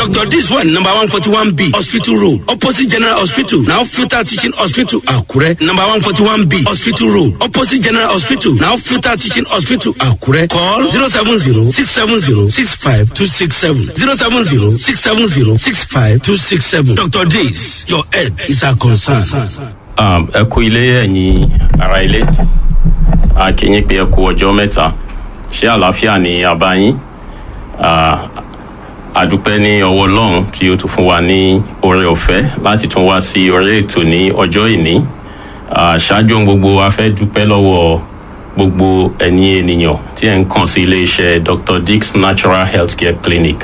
dr dis one number one forty one b hospital road opposite general hospital now filter teaching hospital akure number one forty one b hospital road opposite general hospital now filter teaching hospital akure call zero seven zero six seven zero six five two six seven zero seven zero six seven zero six five two six seven dr dis your head is our concern. um, ẹ kú ilé ẹ̀yin ara ilé a kì í yín pé ẹ kú ọjọ́ mẹ́ta ṣé àlàáfíà ni àbá yín Ah, àdúpẹ́ ní ọwọ́ ọlọ́run tí ó tún fún wa ní oore ọ̀fẹ́ láti tún wá sí orí ètò ní ọjọ́ ìní Ah, ṣáájú ohun gbogbo a fẹ́ dúpẹ́ lọ́wọ́ gbogbo ẹ̀yin ènìyàn tí ẹ̀ ń kàn sí iléeṣẹ́ dr dix natural healthcare clinic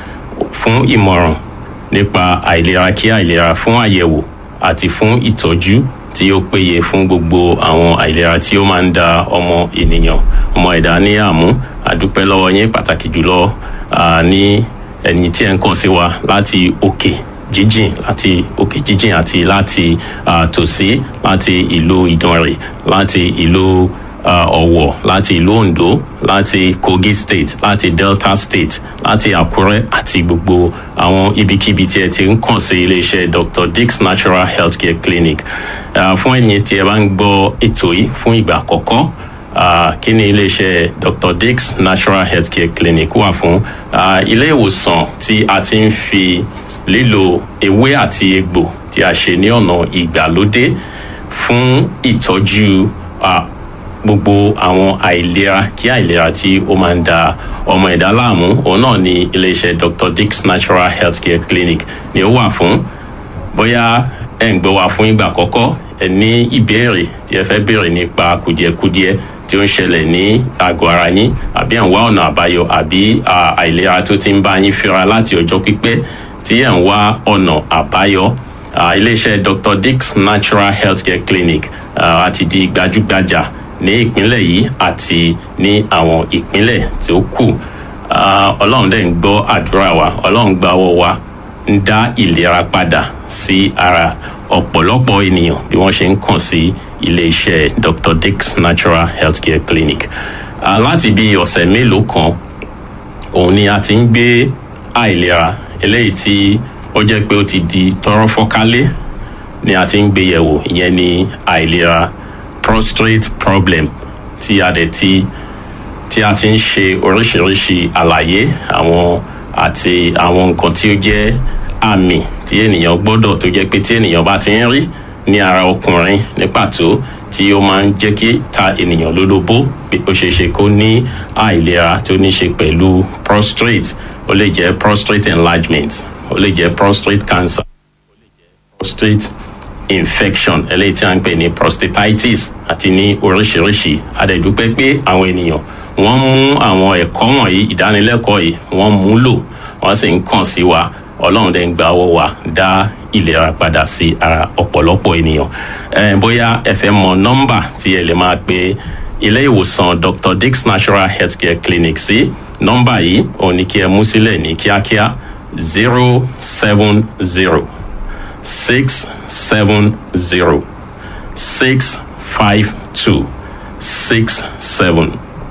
fún ìmọ̀ràn nípa àìlera kí àìlera fún àyẹ̀wò àti fún ìtọ́jú tí ó péye fún gbogbo àwọn àìlera tí ó máa ń da ọmọ ènìyàn ọmọ ẹ̀dá ní àmú àdúpẹ́ lọ́wọ́ yín pàtàkì jùlọ ah, ní ẹni tí ẹ̀ ń kàn sí wa láti òkè jíjìn láti òkè jíjìn àti láti ah, tòsí láti ìlú ìdànrè láti ìlú uh, ọ̀wọ̀ láti ìlú ondo láti kogi state láti delta state láti àkúrẹ́ àti gbogbo àwọn ibikíbi tí ẹ ti ń kàn sí iléeṣẹ́ dr dix natural healthcare clinic uh, fún ẹ̀yin tí ẹ bá ń gbọ́ ètò yìí fún ìgbà àkọ́kọ́ uh, kí ni iléeṣẹ́ dr dix natural healthcare clinic wà fún uh, ilé ìwòsàn tí a ti ń fi lílo ewé àti egbò tí a ṣe ní ọ̀nà ìgbàlódé fún ìtọ́jú uh, gbogbo àwọn àìlera kí àìlera tí ó máa ń da ọmọ ẹ̀dá láàmú òun náà ni iléeṣẹ́ dr dix natural healthcare clinic ni ó wà fún bóyá ẹ̀ ń gbọ́ wa fún ìgbà àkọ́kọ́ ẹ̀ ní ìbéèrè tí ẹ fẹ́ béèrè nípa kùdìẹ̀kudiẹ tí ó ń ṣẹlẹ̀ ní àgọ́ ara yín àbí ẹ̀ ń wá ọ̀nà àbáyọ àbí à, àìlera tó ti ń bá yín fínra láti ọjọ́ pípẹ́ tí ẹ̀ ń wá ọ̀nà àbáyọ à, iléeṣẹ́ dr dix natural healthcare clinic à, àti di gbajúgbajà ní ìpínlẹ̀ yìí àti ní àwọn ìpínlẹ̀ tí ó kù Ah, ọlọ́run dẹ̀ ń gbọ́ àdúrà wa ọlọ́run gba ọwọ́ wa ń dá ìlera padà sí ara ọ̀pọ̀lọpọ̀ ènìyàn bí wọ́n ṣe ń kàn sí ilé-iṣẹ́ dr dix natural healthcare clinic Ah, láti bí ọ̀sẹ̀ mélòó kan òun ni a ti ń gbé àìlera eléyìí tí ó jẹ́ pé ó ti di tọrọ fọ́kálé ni a ti ń gbé yẹ̀wò ìyẹn ni àìlera prostate problem tí a dẹ̀ ti tí a ti ń ṣe oríṣiríṣi àlàyé àwọn àti àwọn nǹkan tí ó jẹ́ àmì tí ènìyàn gbọ́dọ̀ tó jẹ́ pé tí ènìyàn bá ti ń rí ní ara ọkùnrin ní pàtó tí ó máa ń jẹ́ kí ta ènìyàn lólobó pé ó ṣeé ṣe kó ní àìlera tó ní ṣe pẹ̀lú prostate ó lè jẹ́ prostate enlargement ó lè jẹ́ prostate cancer prostate infection eléyìí tí a ń pè ní prostatitis àti ní oríṣiríṣi adẹ̀dúpẹ́ pé àwọn ènìyàn wọ́n mú àwọn ẹ̀kọ́ wọ̀nyí ìdánilẹ́kọ̀ọ́ yìí wọ́n mú lò wọ́n sì ń kàn sí wa ọlọ́run dẹ̀ ń gba ọwọ́ wa dá ìlera padà sí ara ọ̀pọ̀lọpọ̀ ènìyàn ẹ bóyá ẹ fẹ́ mọ nọ́mbà tí ẹ lè máa pe ilé ìwòsàn dr dix natural healthcare clinic sí nọ́mbà yìí òun ni kí ẹ mú sílẹ̀ ní kíákíá zero seven zero six seven zero six five two six seven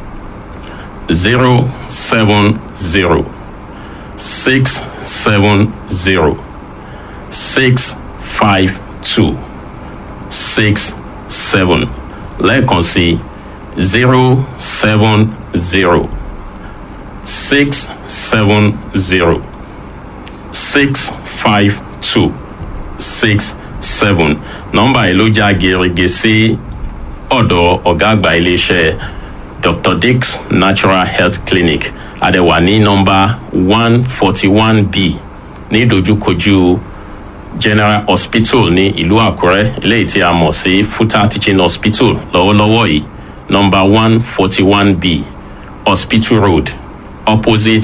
zero seven zero six seven zero six five two six seven lẹ́ẹ̀kan sí zero seven zero six seven zero six five two six seven nọ́mbà yìí ló já gerege sí ọ̀dọ̀ ọ̀gá àgbà iléeṣẹ́ dr dix natural health clinic adẹ̀wà ní nọ́mbà one forty one b ní ìdojúkojú general hospital ní ìlú àkúrẹ́ eléyìí tí a mọ̀ sí futa teaching hospital lọ́wọ́lọ́wọ́ yìí nọ́mbà one forty one b hospital road opposite